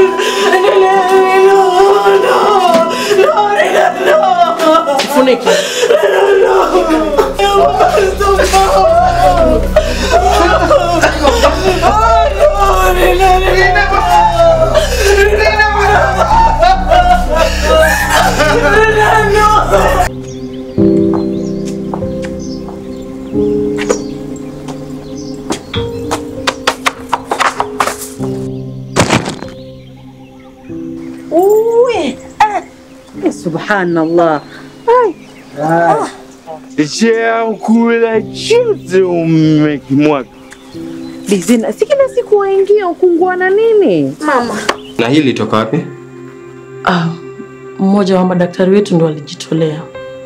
Funike. Uwe. Ah. Subhanallah. Ai. Chakula chote umekimwaga. Bizina, si kila siku waingia ukunguana nini? Na hili litoka wapi? Ah, mmoja wa madaktari wetu ndo alijitolea.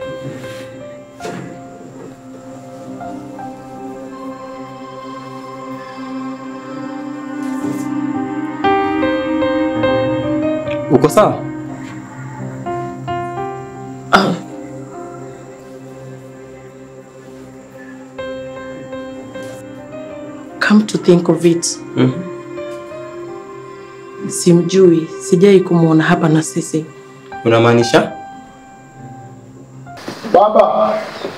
Uko sawa? Ah, come to think of it, simjui, sijai kumwona hapa na sisi. Unamaanisha? Baba,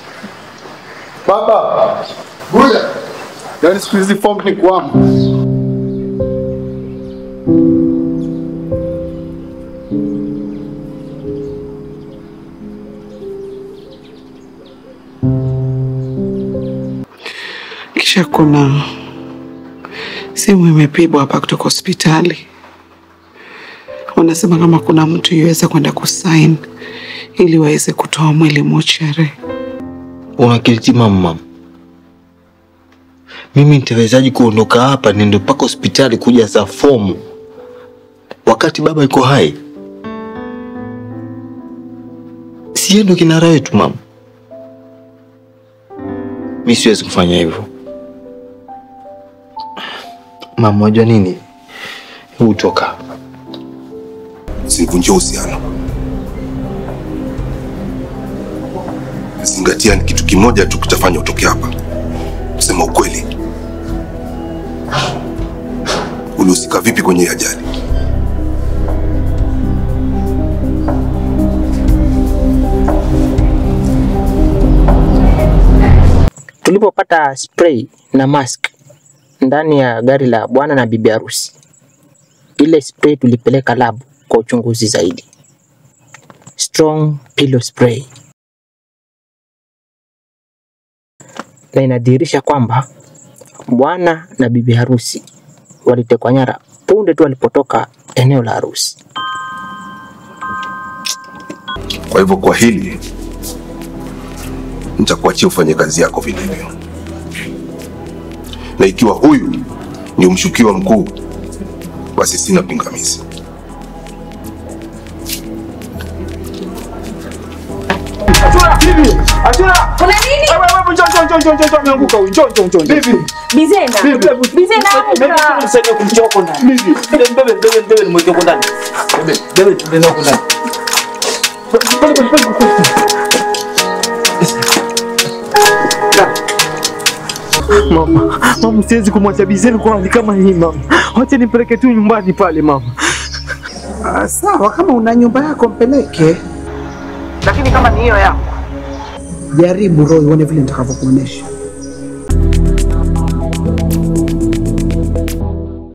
baba, kuja. Yaani siku hizi form ni kwamba Kisha kuna simu imepigwa hapa kutoka hospitali, wanasema kama kuna mtu yuweza kwenda kusain ili waweze kutoa mwili mochari. Unakiliti mama, mimi nitawezaji kuondoka hapa niende mpaka hospitali kuja za fomu wakati baba yuko hai? Siye ndo kinara wetu mama. Mi siwezi kufanya hivyo mama. Wajua nini, huu toka Usivunjie uhusiano. Zingatia, ni kitu kimoja tu kitafanya utoke hapa. Kusema ukweli, ulihusika vipi kwenye hii ajali? Tulipopata spray na mask ndani ya gari la bwana na bibi harusi, ile spray tulipeleka lab kwa uchunguzi zaidi. Strong pillow spray, na inadhihirisha kwamba bwana na bibi harusi walitekwa nyara punde tu walipotoka eneo la harusi. Kwa hivyo kwa hili nitakuachia ufanye kazi yako vilivyo, na ikiwa huyu ni mshukiwa mkuu, basi sina pingamizi. Kuna nini? Bizena. Bizena amka. Mama, mama, siwezi kumwacha Bizeli kwa hali kama hii mama. Wacha nipeleke tu nyumbani pale mama. Ah, sawa, kama una nyumba yako mpeleke, Lakini kama ni hiyo yako jaribu roho, uone vile nitakavyokuonesha.